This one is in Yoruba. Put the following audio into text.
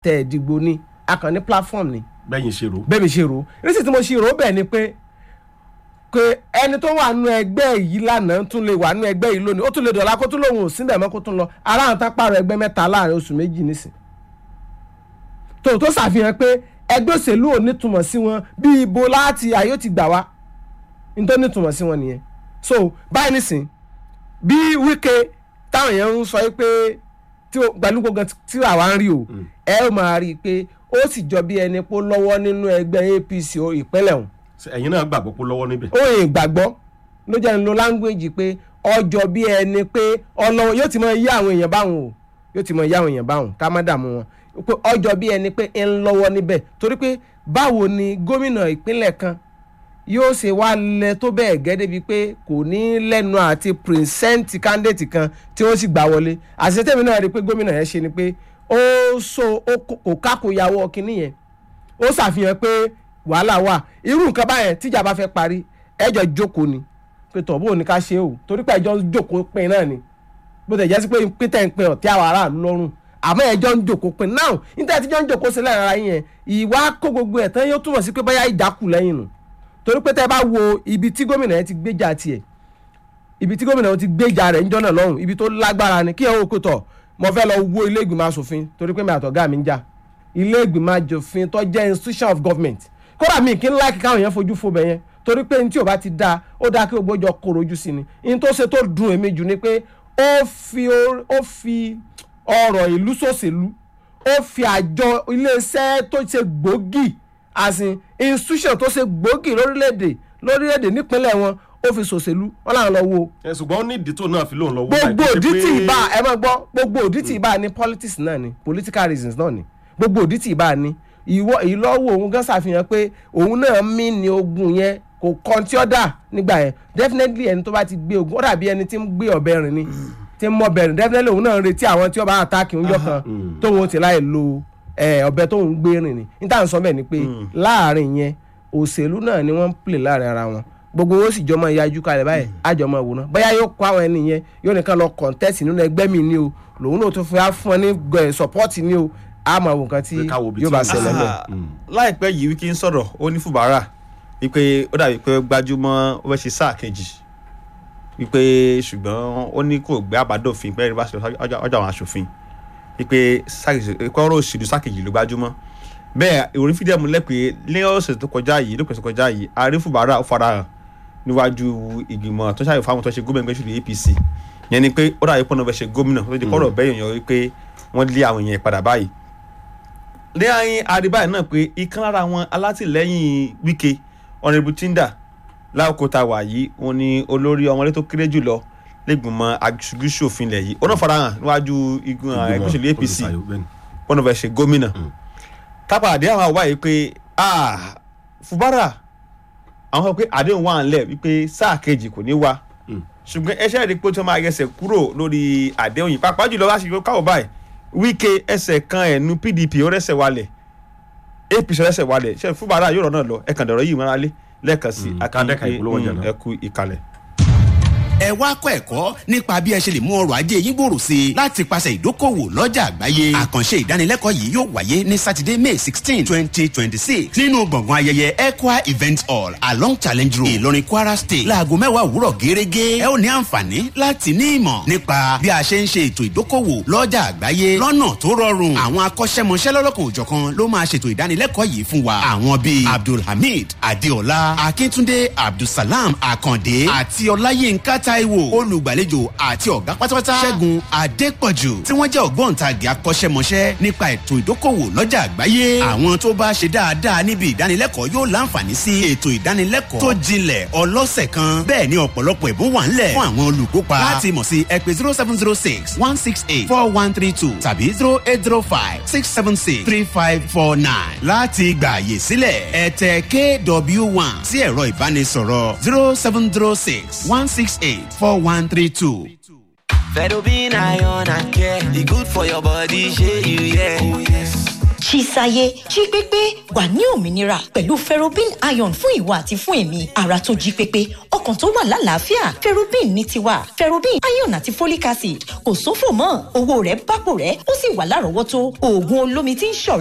tẹ̀ ẹ̀ dìgbò ni a kàn ní platform ni bẹ́yìn ṣe rò ó. bẹ́ẹ̀ mi ṣe rò ó nísìsiyìí tí mo ṣe rò ó bẹ́ẹ̀ ni pé pé ẹni tó wà nù ẹgbẹ́ yìí lánàá tún lè wà nù ẹgbẹ́ yìí lónìí ó tún lè dọ̀la kó tún lòun ò síbẹ̀ mọ́ kó tún lọ ara àwọn tán pààrọ̀ ẹgbẹ́ mẹ́ta láàrin oṣù méjì nísìn tó tó ṣàfihàn pé ẹgbẹ́ òṣèlú ò nítumọ̀ sí wọn bí ibo láti ayé ó ti gbà wá ní tó nítumọ̀ sí wọn nìyẹn so báyìí nísìn bí Wike táwọn èèyàn ń sọ yìí pé tí o- pẹ̀lú gbogbo tí àwa ń rí o ẹ ó máa rí i pé ó sì jọ bí ẹni pé ó lọ́wọ́ nínú ẹgbẹ́ APC o ìpínlẹ̀ ọ̀hún Ṣé ẹ̀yin náà gbàgbọ́ pé lọ́wọ́ níbẹ̀. ó yìn gbàgbọ́ ló jẹ́ ń lo language pé ọjọ́ bí ẹni pé ọlọ́wọ́ yóò ti mọ iye àwọn èèyàn báwọn o yóò ti mọ iye àwọn èèyàn báwọn ká má dààmú wọn pé ọjọ́ bí ẹni pé ń lọ́wọ́ níbẹ̀ torí pé báwo ni gómìnà ìpínlẹ̀ kan yóò ṣe wá lẹ tó bẹ́ẹ̀ gẹ́ débi pé kò ní lẹ́nu àti pírísẹ́ǹtì kándéètì kan tí wọ́n sì gbà wọlé àṣetẹ́mi náà rí i pé gómìnà yẹn ṣe ni pé ó so ó kò kò kákòyàwó kínní yẹn ó ṣàfihàn pé wàhálà wà irú nǹkan báyẹn tíjà bá fẹ́ parí ẹjọ́ jókòó ni pé tọ̀ bóun ni ká ṣe o torí pé ẹjọ́ ń jókòó pin náà ni bó tẹ̀ jẹ́ sí pé pété ń pin ọ̀tí àwọn aráàlú lọ́rùn àmọ́ ẹjọ́ ń jókòó pin náà níta tíjọ́ ń jókòó sílẹ̀ rárá yẹn ìwà kó gbogbo ẹ̀ tán yóò túmọ̀ sí pé bóyá ìjà kù lẹ́yìn nù torí pé tẹ́ bá wo ibi tí gómìnà yẹn ti gbéjà tiẹ̀ ibi tí gómìnà yẹn ti gbéjà rẹ̀ níjọ́ náà lọ́hùn ibi tó lágbára ni kí ẹ wò kó tọ̀ mo fẹ́ lọ wo ilé ìgbìmọ̀ asòfin torí pé mi àtọ̀gá mi ń jà ilé ìgbìmọ̀ asòfin tó jẹ́ institution of government kódà mi kí n láìkí káwọn yẹn fojú fo bẹ̀ yẹn torí pé ní tí ò bá ti dáa ó dáa kí gbogbo jọ kóró ojú sí ni ní tó ṣe tó dùn èmi jù ni pé ó fi or- ó fi ọ̀rọ̀ ìlú sòṣèlú ó fi àjọ iléeṣẹ́ tó ṣe gbòógì àsìn institution tó ṣe gbòógì lórílẹ̀‐èdè lórílẹ̀‐èdè nípínlẹ̀ wọn ó fi sòṣèlú wọn làwọn lọ wo ẹ ṣùgbọ́n ó ní ìdí tó náà fi lóun lọ́wọ́ gbogbo báyìí, òdí pé- tí ìbá ẹ máa gbọ́ gbogbo òdí tí ìbá ní politics náà ni political reasons náà ni gbogbo òdí tí ìbá ní ìwọ ìlọ́wọ́ òun gan ṣàfihàn pé òun náà mí ní ogun yẹn kò kàn tí ó dà nígbà yẹn definitely ẹni tó bá ti gbé ogun ó dàbí ẹni tí ń gbé ọ̀bẹ rìn ni tí ń mọ ọ̀bẹ rìn definitely òun náà ń retí àwọn tí ó bá àtàkì ń yọ kan tóun ti láì lo ẹ, ọ̀bẹ tóun gbé rìn ni níta ń sọ bẹ́ẹ̀ ni pé láàrin yẹn òṣèlú náà ni wọ́n ń play láàrin ara wọn gbogbo owó sì jọmọ ìyájú kalẹ̀ báyìí àjọmọ ìwòran bóyá yóò kó àwọn ẹni yẹn yóò nìkan lọ contest nínú ẹgbẹ́ mi ni o lòun náà tún fi á fún ọ ní gbẹ- support ni o àmọ́ àwọn nǹkan tí Pé ká wo ibi yóò tí bá ó ṣẹlẹ̀ lẹ̀. Ah, láìpẹ́ yìí wíkí ń sọ̀rọ̀ ó ní fùbárà wípé ó dàbí pé ó gbájúmọ́ ó fẹ́ ṣe sáà kejì wípé ṣùgbọ́n ó ní kò gbé àbádòfin pé bá ṣe ọjà ọjà àwọn aṣòfin wípé sáà kejì pé ọ̀rọ̀ òṣèlú sáà kejì ló gbájúmọ́ bẹ́ẹ̀ ìròyìn fídíò múlẹ̀ pé lẹ́yìn ọ̀sẹ̀ tó kọjá yìí lópin ọ̀sẹ̀ tó kọjá yìí ààrẹ fùbárà ó farahàn níwájú ìgbìmọ̀ tó ṣàyẹ̀wò fáwọn tó ṣe gómìnà gbẹ́sùlù APC yẹn ni pé ó dàbí pọ́nà fẹ́ ṣe gómìnà tó di kọ́rọ̀ bẹ́ẹ̀ yàn wípé wọ́n lé àwọn èèyàn padà báyìí lẹ́yìn àríbáyé náà pé ìkan lára àwọn alátìlẹ́yìn Wike ọ̀nẹ́bù Tinda láòkó tá a wà yìí òun ni olórí ọmọdé tó kéré jùlọ lẹ́gbìmọ̀ aṣojú-ṣòfin ilẹ̀ yìí ó náà farahàn níwájú igun ẹgbẹ́ òṣèlú APC olùtayọ, bẹ́ẹ̀ ni. wọn náà fẹ́ ṣe gómìnà tápàdé àwọn àwa yìí pé ah Fubara àwọn sọ pé àdéhùn wà ńlẹ̀ wípé sáà kejì kò ní wá Mm. ṣùgbọ́n ẹṣẹ́ rí pé tí wọ́n máa yẹsẹ̀ kúrò lórí àdéhùn yìí pàápàá jùlọ wá sí káwọ́ báyìí Wike ẹsẹ̀ kan ẹ̀nu PDP ó rẹ́sẹ̀ wálẹ̀ APC ó rẹ́sẹ̀ wálẹ̀ ṣe Fubara yóò rọ̀ náà lọ ẹ̀kan dọ̀rọ̀ yìí mọ́ra lé lẹ́ẹ̀kan sí Mm, akí- ká dẹ́ka ìpolówó ọjà mm, náà. ẹ kú ìkàlẹ̀. ẹ wá kọ́ ẹ̀kọ́ nípa bí ẹ ṣe lè mú ọrọ̀ ajé yín gbòòrò sí i láti pàṣẹ ìdókòwò lọ́jà àgbáyé àkànṣe ìdánilẹ́kọ̀ọ́ yìí yóò wáyé ní sátidé may sixteen twenty twenty six nínú gbọ̀ngàn ayẹyẹ ECWA event hall along challenge road ìlọrin kwara state láago mẹ́wàá òwúrọ̀ gẹ́gẹ́ ẹ ó ní àǹfààní láti ní ìmọ̀ nípa bí a ṣe ń ṣe ètò ìdókòwò lọ́jà àgbáyé lọ́nà tó rọrùn àwọn akọ́ṣẹ́mọṣẹ́ lọ́lọ́kan òjọ̀kan ló máa ṣètò ìdánilẹ́kọ̀ọ́ yìí fún wa àwọn bíi abdulhamid adeola akíntúndé abdulsalam akande àti ọláyínká taiwo olùgbàlejò àti ọ̀gá pátápátá ṣẹ́gun adépọ̀jù tí wọ́n jẹ́ ògbóǹtagì akọ́ṣẹ́mọṣẹ́ nípa ètò ìdókòwò lọ́jà àgbáyé àwọn tó bá ṣe dáadáa níbi ìdánilẹ́kọ̀ọ́ yóò láǹfààní sí ètò ìdánilẹ́kọ̀ọ́ tó jinlẹ̀ ọlọ́sẹ̀ kan bẹ́ẹ̀ ni ọ̀pọ̀lọpọ̀ ẹ̀bùn wà ńlẹ̀ fún àwọn olùkópa láti mọ̀ sí ẹ pè zero seven zero six one six eight four one three two tàbí zero eight zero five six seven six three five four nine láti gbà àyè sílẹ̀ ẹ tẹ kw one sí ẹ̀rọ ìbánisọ̀rọ̀ zero seven zero six one six eight four one three two. Fedobin iron and care, e good for your body, shey you yeah. Oh yes. Chisaye jí pépé wà ní òmìnira pẹ̀lú ferrobin iron fún ìwà àti fún èmi ara tó jí pépé ọkàn tó wà lálàáfíà ferrobin ní tiwa ferrobin iron àti folic acid kò sófò mọ́ owó rẹ̀ bápò rẹ̀ ó sì wà lárọ̀ọ́wọ́tó oògùn olómi tí ń ṣọ̀rẹ́